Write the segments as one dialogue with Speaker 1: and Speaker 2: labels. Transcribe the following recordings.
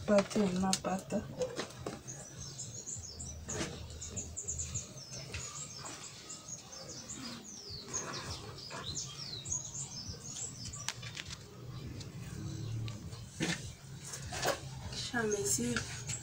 Speaker 1: pate unapata kisha mesure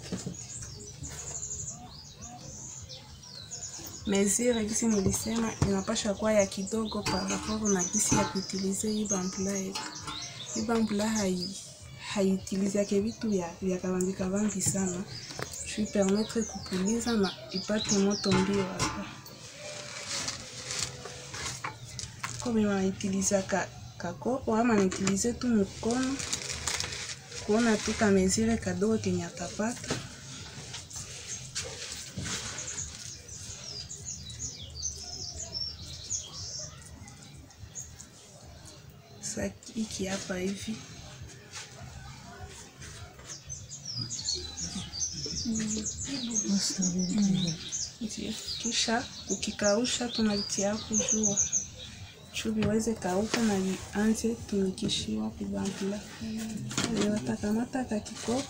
Speaker 1: mesure gisi nilisema inapasha kuwa ya kidogo par rapport na gisi ya kuutilize hii bampula yetu. Hii bampula hai haiutilizake vitu vya vya kavambi kavambi sana shui permettre kupuliza na ipate moto mbio hapa komi wanaitilizaka kakopo ama naitilize tu mkono kuona tu kamezire kadogo kenye atapata Sa hiki hapa hivi Ndio. Kisha ukikausha tunavitia kujua juu viweze kauka na vianze tumikishiwa kubambula. Watakamata ka kikopo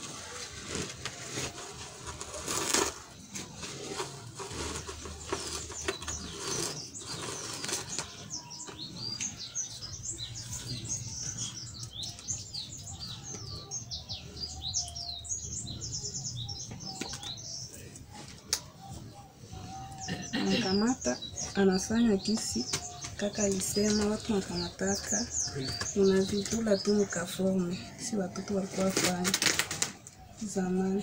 Speaker 1: anakamata anafanya kisi kaka alisema watu wakamataka unavitula tu mkaforme si watoto walikuwa fanya zamani